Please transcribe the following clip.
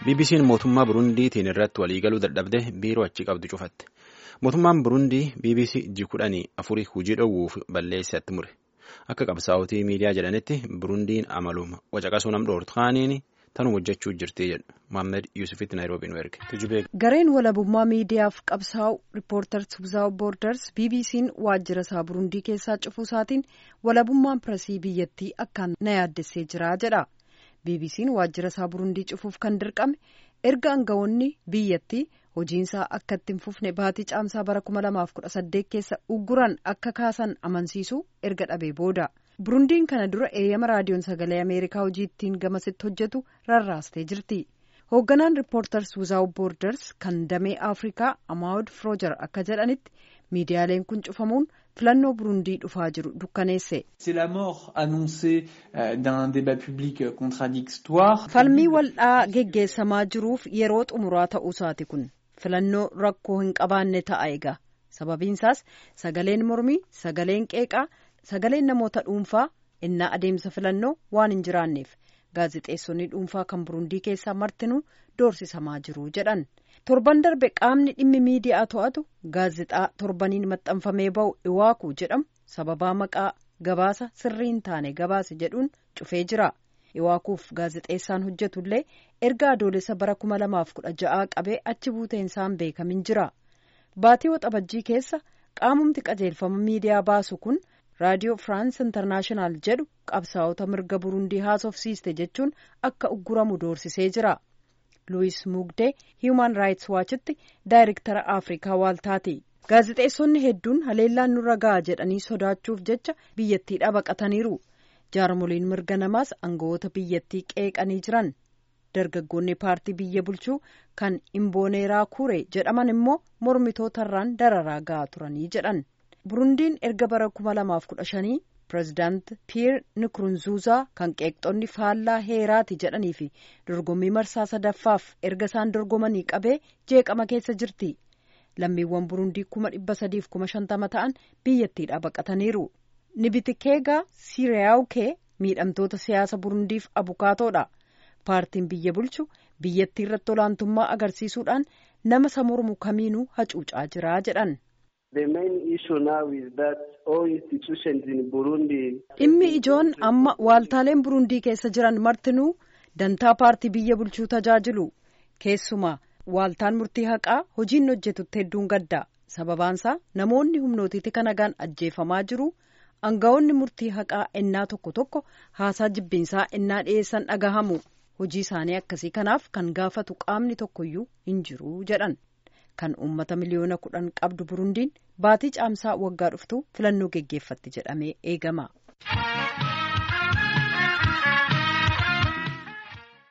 BBC'n mootummaa Burundiitiin irratti waliigaluu dadhabde biiroo achi qabdu cufatte. Mootummaan Burundii BBC ji kudhanii afurii hojii dhoowwuuf balleessatti mure. Akka qabsaa'otii miidiyaa jedhanitti Burundiin amaluma wacaqasuu nam dhoortu kaaniin tanuma hojjechuu jirti jedhu. Mohaammed Yuusufitti Naayiroobii nu erge. Gareen walabummaa miidiyaaf qabsaa'u Riippoorters Without Borders BBC'n waajjira isaa Burundii keessaa cufuu isaatiin walabummaan piresii biyyattii akkaan na yaaddessee jira jedha. BBC'n waajjira isaa Burundii cufuuf kan dirqame erga aangawoonni biyyattii hojiinsaa akka itti hin fufne baatii caamsaa bara 2018 keessa ugguran akka kaasan amansiisuu erga dhabee booda. Burundiin kana dura eeyyama raadiyoon sagalee Ameerikaa hojii ittiin gamasitti hojjetu rarraastee jirti. Hoogganaan Riippoorters Without Borders kan damee Afrikaa Amaawud Froojar akka jedhanitti miidiyaaleen kun cufamuun filannoo Burundii dhufaa jiru dukkaneesse. Falmii waldhaa geggeessamaa jiruuf yeroo xumuraa ta'uusaati kun filannoo rakkoo hin qabaanne ta'a egaa sababiinsaas sagaleen mormii sagaleen qeeqaa sagaleen namoota dhuunfaa innaa adeemsa filannoo waan hin jiraanneef gaazexeessonni dhuunfaa kan burundii keessaa martinuu doorsisamaa jiru jedhan torban darbe qaamni dhimmi miidiyaa to'atu gaazexaa torbaniin maxxanfamee ba'u iwaaku jedhamu sababaa maqaa gabaasa sirrii hin taane gabaase jedhuun cufee jira. iwaakuuf gaazexeessaan hojjetullee erga adoolessa bara 2016 qabee achi buuteensaan beekamin jira baatii waxabajjii keessa qaamumti qajeelfama miidiyaa baasu kun raadiyoo firaans intarnaashinaal jedhu qabsaa'ota mirga burundii haasofsiiste jechuun akka ugguramu doorsisee jira luwis mugdee hiiman raayits waachitti daayirektara afrikaa waaltaati gaazexeessonni hedduun haleellaan nurra ga'a jedhanii sodaachuuf jecha biyyattiidhaa baqataniiru. jaarmoliin mirga namaas aangawoota biyyattii qeeqanii jiran dargaggoonni paartii biyya bulchuu kan imbooneeraa kure jedhaman immoo mormitootarraan dararaa ga'aa turanii jedhan burundiin erga bara 2015 pireezidaant piyeer nikurunzuuzaa kan qeeqxonni faallaa heeraati jedhanii fi dorgommii marsaa sadaffaaf erga isaan dorgomanii qabee jeeqama keessa jirti lammiiwwan burundii kuma dhibba sadiif kuma shantama ta'an biyyattiidhaa baqataniiru. nibitikeegaa siriyaawukee miidhamtoota siyaasa burundiif abukaatoodha paartiin biyya bulchu biyyattii irratti olaantummaa agarsiisuudhaan nama isa mormu kamiinuu hacuucaa jira jedhan. dhimmi ijoon amma waaltaaleen burundii keessa jiran martinuu dantaa paartii biyya bulchuu tajaajilu keessumaa waaltaan murtii haqaa hojiin hojjetutti hedduun gadda sababaansaa namoonni humnootiitti kanagaan ajjeefamaa jiru. aangawoonni murtii haqaa ennaa tokko tokko haasaa jibbiinsaa ennaa dhiyeessan dhagahamu hojii isaanii akkasii kanaaf kan gaafatu qaamni tokkoyyuu hin jiru jedhan kan uummata miliyoona kudhan qabdu burundiin baatii caamsaa waggaa dhuftu filannoo geggeeffatti jedhamee eegama.